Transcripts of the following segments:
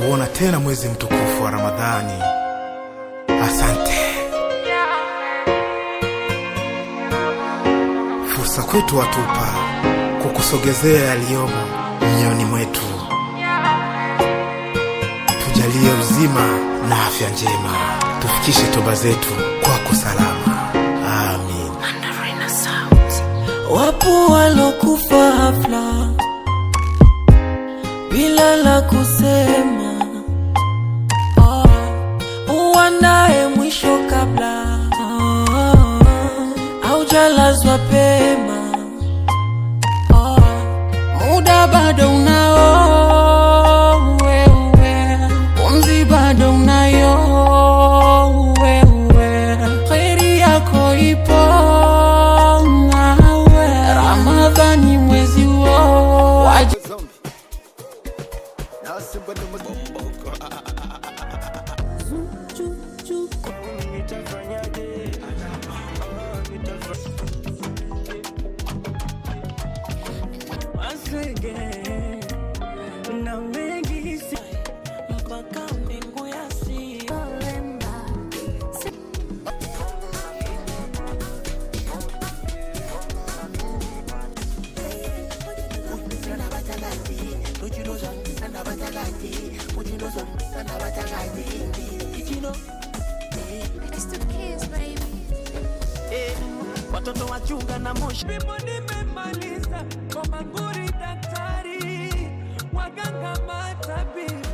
kuona tena mwezi mtukufu wa Ramadhani. Asante. Fursa kwetu watupa kukusogezea yaliyomo mioyoni mwetu. Tujalie uzima na afya njema, tufikishe toba zetu kwako salama. Amin. Wapo walokufa hafla bila la kusema, oh, uandae mwisho kabla oh, haujalazwa pema oh, muda bado unao wewe, pumzi bado unayo wewe, kheri yako ipo nawe, Ramadhani mwezi huo waji na mengi si mpaka mbingu ya si It's the kids, baby. watoto wachunga na moshi Vipimo nimemaliza kwa manguri, daktari, waganga, matabibu.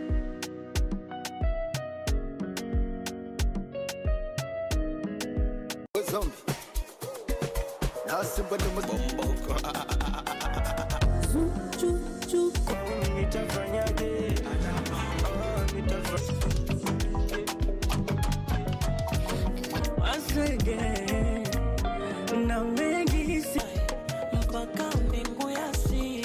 na mengi si mpaka mbingu ya si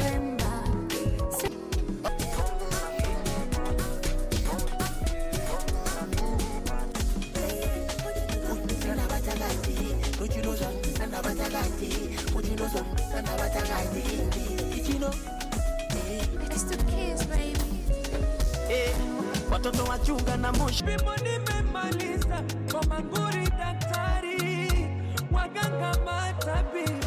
It's the kids, baby. watoto wachunga na moshi Vipimo nimemaliza kwa manguri, daktari, waganga, matabibu.